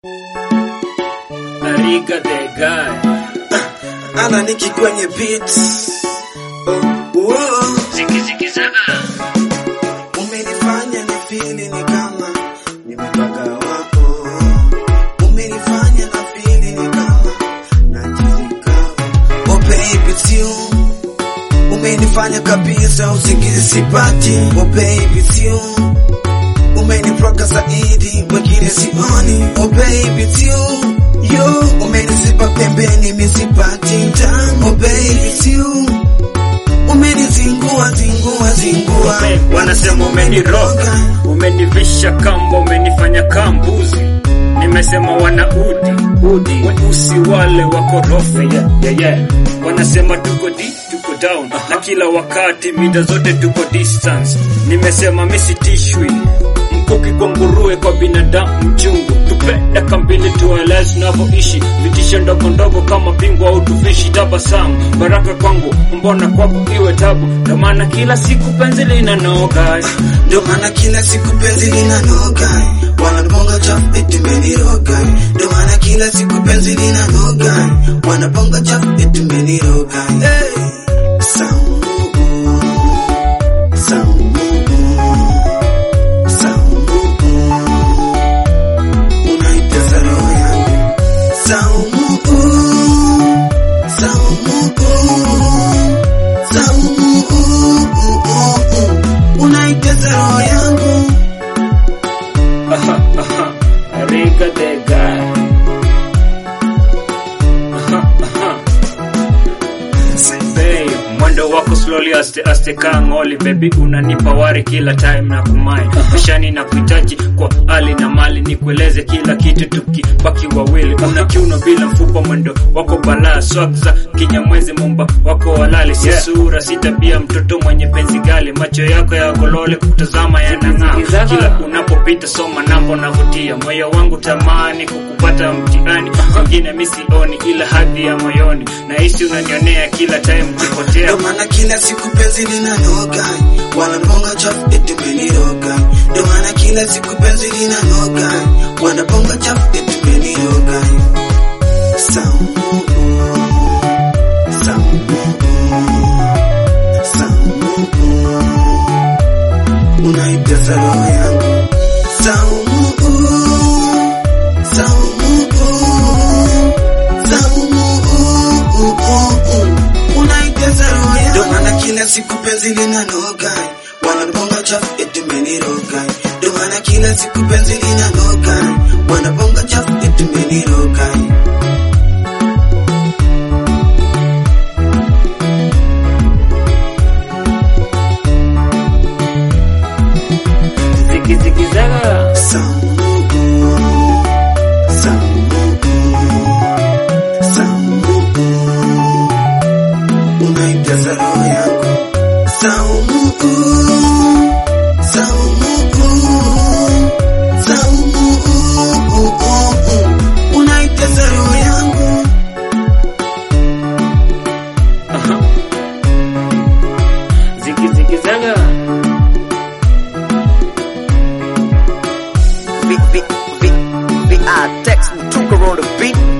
Ariga the guy. ana niki kwenye beat oh, oh. Zikizikizaga. Umenifanya ni fili ni kama nimepaka wako, umenifanya na fili ni kama najizika. Oh baby it's you, umenifanya kabisa usingizi sipati. Oh baby it's you, umeniproka zaidi wengine sioni. Oh baby it's you, you umenisipa pembeni misipati tamu. Oh baby it's you umenizingua zingua zingua Ume- Wanasema umeniroga, umenivisha kamba, umenifanya kambuzi. Nimesema wana udi udi, weusi wale wakorofi yeah, yeah, yeah. Wanasema tuko di tuko down na kila wakati mida zote tuko distance. Nimesema misitishwi mkuki kwa nguruwe, kwa binadamu mchungu. Tupe daka mbili tueleze tunavyoishi, vitisho ndogo ndogo kama bingwa au tufishi. Tabasamu baraka kwangu, mbona kwako iwe tabu? Ndo maana kila siku penzi linanoga Ndio maana kila siku penzi linanoga, wanabonga chafu eti umeniroga. Ndio maana kila siku penzi linanoga, wanabonga chafu eti umeniroga. Hey, Saumu, Saumu, Saumu, unaitesa roho yangu. Saumu, Saumu, Saumu, unaitesa roho yangu. Aha, aha. Ariga the guy. Aha, aha. Babe, mwendo wako slowly aste aste kaa ngoli baby unanipa wari kila time na kumai mashani na kuhitaji kwa hali na mali nikueleze kila kitu tukibaki wawili una kiuno bila mfupa mwendo wako balaa swag za kinyamwezi mumba wako walali si sura si tabia mtoto mwenye penzi gali macho yako ya golole kutazama yanang'aa kila unapopita soma namba unavutia moyo wangu tamani kukupata mtihani wengine misioni ila hadhi ya moyoni nahisi unanionea kila time ukipotea Ndio maana kila siku penzi linanoga, wanabonga chafu eti umeniroga. Ndio maana kila siku penzi linanoga, wanabonga chafu eti umeniroga. Saumu, Saumu, Saumu, unaitesa roho yangu. Saumu, Saumu, Saumu, unaitesa roho yangu. Ndio maana kila siku penzi linanoga, wanabonga chafu eti umeniroga. Ndio maana kila siku penzi linanoga, wanabonga chafu eti umeniroga. zikizikizaga Saumu, Saumu, Saumu, unaitesa roho yangu. Saumu, Saumu, Saumu, unaitesa roho yangu. zikizikizaga V, V, V, V, I text me, took her on the beat.